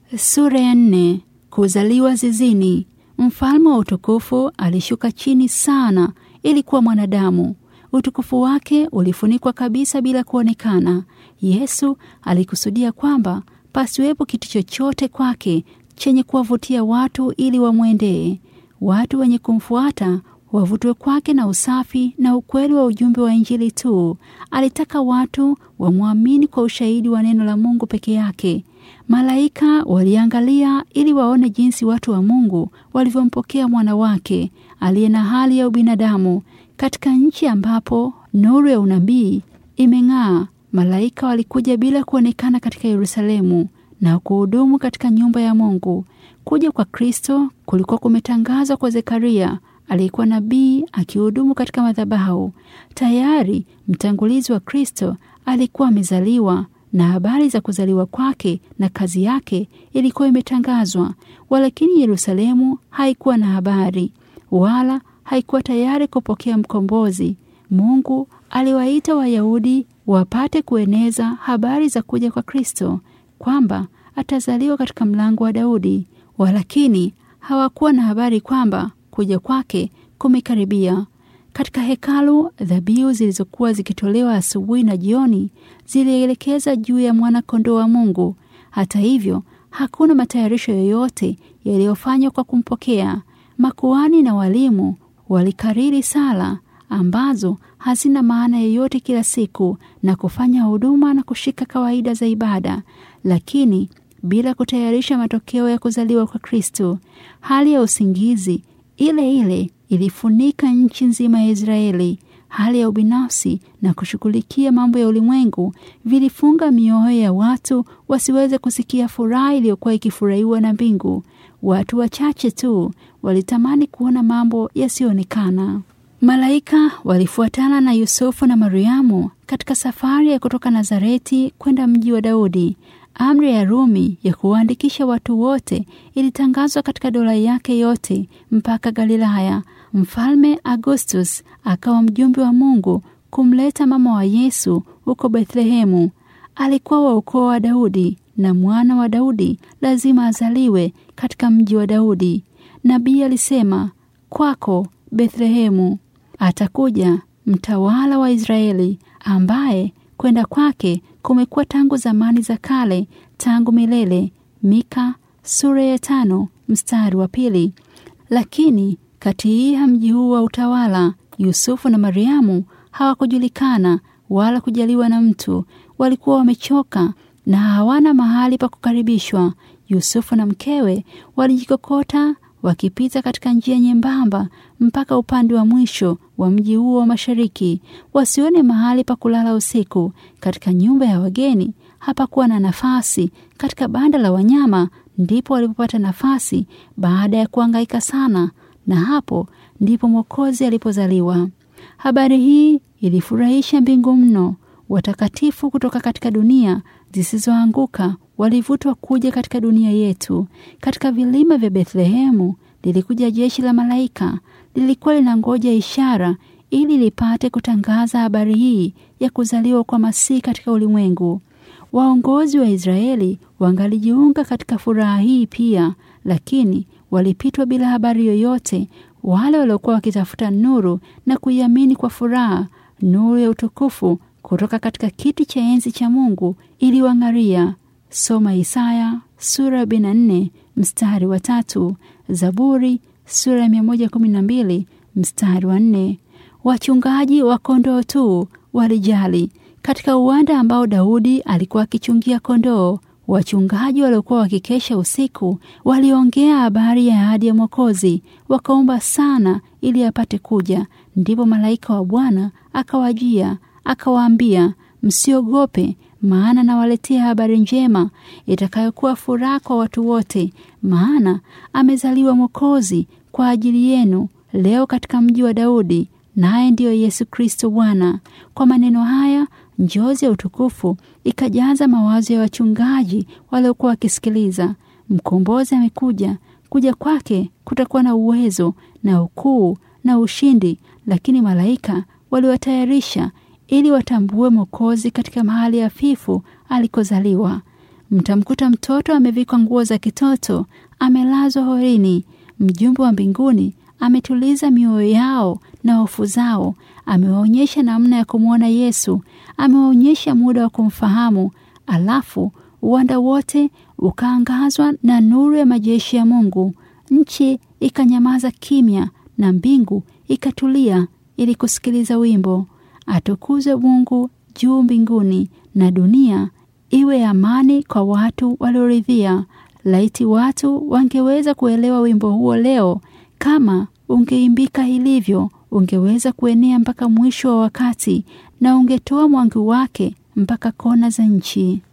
Sura ya nne. Kuzaliwa zizini. Mfalme wa utukufu alishuka chini sana ili kuwa mwanadamu. Utukufu wake ulifunikwa kabisa bila kuonekana. Yesu alikusudia kwamba pasiwepo kitu chochote kwake chenye kuwavutia watu ili wamwendee. Watu wenye kumfuata wavutwe kwake na usafi na ukweli wa ujumbe wa Injili tu. Alitaka watu wamwamini kwa ushahidi wa neno la Mungu peke yake. Malaika waliangalia ili waone jinsi watu wa Mungu walivyompokea mwana wake aliye na hali ya ubinadamu. Katika nchi ambapo nuru ya unabii imeng'aa, malaika walikuja bila kuonekana katika Yerusalemu na kuhudumu katika nyumba ya Mungu. Kuja kwa Kristo kulikuwa kumetangazwa kwa Zekaria aliyekuwa nabii akihudumu katika madhabahu. Tayari mtangulizi wa Kristo alikuwa amezaliwa na habari za kuzaliwa kwake na kazi yake ilikuwa imetangazwa, walakini Yerusalemu haikuwa na habari wala haikuwa tayari kupokea mkombozi. Mungu aliwaita Wayahudi wapate kueneza habari za kuja kwa Kristo, kwamba atazaliwa katika mlango wa Daudi, walakini hawakuwa na habari kwamba kuja kwake kumekaribia. Katika hekalu, dhabihu zilizokuwa zikitolewa asubuhi na jioni zilielekeza juu ya mwana-kondoo wa Mungu. Hata hivyo, hakuna matayarisho yoyote yaliyofanywa kwa kumpokea. Makuhani na walimu walikariri sala ambazo hazina maana yoyote kila siku na kufanya huduma na kushika kawaida za ibada, lakini bila kutayarisha matokeo ya kuzaliwa kwa Kristo. Hali ya usingizi ile ile ilifunika nchi nzima ya Israeli. Hali ya ubinafsi na kushughulikia mambo ya ulimwengu vilifunga mioyo ya watu wasiweze kusikia furaha iliyokuwa ikifurahiwa na mbingu. Watu wachache tu walitamani kuona mambo yasiyoonekana. Malaika walifuatana na Yusufu na Mariamu katika safari ya kutoka Nazareti kwenda mji wa Daudi. Amri ya Rumi ya kuwaandikisha watu wote ilitangazwa katika dola yake yote mpaka Galilaya. Mfalme Augustus akawa mjumbe wa Mungu kumleta mama wa Yesu huko Bethlehemu. Alikuwa wa ukoo wa Daudi na mwana wa Daudi lazima azaliwe katika mji wa Daudi. Nabii alisema, kwako Bethlehemu atakuja mtawala wa Israeli ambaye kwenda kwake kumekuwa tangu zamani za kale, tangu milele. Mika sura ya tano mstari wa pili. Lakini kati ya mji huu wa utawala, Yusufu na Mariamu hawakujulikana wala kujaliwa na mtu. Walikuwa wamechoka na hawana mahali pa kukaribishwa. Yusufu na mkewe walijikokota wakipita katika njia nyembamba mpaka upande wa mwisho wa mji huo wa mashariki, wasione mahali pa kulala usiku. Katika nyumba ya wageni hapakuwa na nafasi. Katika banda la wanyama ndipo walipopata nafasi baada ya kuhangaika sana, na hapo ndipo Mwokozi alipozaliwa. Habari hii ilifurahisha mbingu mno. Watakatifu kutoka katika dunia zisizoanguka walivutwa kuja katika dunia yetu. Katika vilima vya Bethlehemu lilikuja jeshi la malaika, lilikuwa linangoja ishara ili lipate kutangaza habari hii ya kuzaliwa kwa Masihi katika ulimwengu. Waongozi wa Israeli wangalijiunga katika furaha hii pia, lakini walipitwa bila habari yoyote. Wale waliokuwa wakitafuta nuru na kuiamini kwa furaha, nuru ya utukufu kutoka katika kiti cha enzi cha Mungu iliwang'aria. Soma Isaya sura ya 44 mstari wa tatu, Zaburi sura ya 112 mstari wa nne. Wachungaji wa kondoo tu walijali. Katika uwanda ambao Daudi alikuwa akichungia kondoo, wachungaji waliokuwa wakikesha usiku waliongea habari ya ahadi ya Mwokozi, wakaomba sana ili apate kuja. Ndipo malaika wa Bwana akawajia akawaambia, msiogope, maana nawaletea habari njema itakayokuwa furaha kwa watu wote, maana amezaliwa Mwokozi kwa ajili yenu leo katika mji wa Daudi, naye ndiyo Yesu Kristo Bwana. Kwa maneno haya njozi ya utukufu ikajaza mawazo ya wachungaji waliokuwa wakisikiliza. Mkombozi amekuja, kuja kwake kutakuwa na uwezo na ukuu na ushindi, lakini malaika waliwatayarisha ili watambue Mwokozi katika mahali hafifu alikozaliwa. mtamkuta mtoto amevikwa nguo za kitoto, amelazwa horini. Mjumbe wa mbinguni ametuliza mioyo yao na hofu zao, amewaonyesha namna ya kumwona Yesu, amewaonyesha muda wa kumfahamu. Alafu uwanda wote ukaangazwa na nuru ya majeshi ya Mungu. Nchi ikanyamaza kimya na mbingu ikatulia ili kusikiliza wimbo. Atukuzwe Mungu juu mbinguni, na dunia iwe amani kwa watu walioridhia. Laiti watu wangeweza kuelewa wimbo huo leo, kama ungeimbika hilivyo, ungeweza kuenea mpaka mwisho wa wakati na ungetoa mwangu wake mpaka kona za nchi.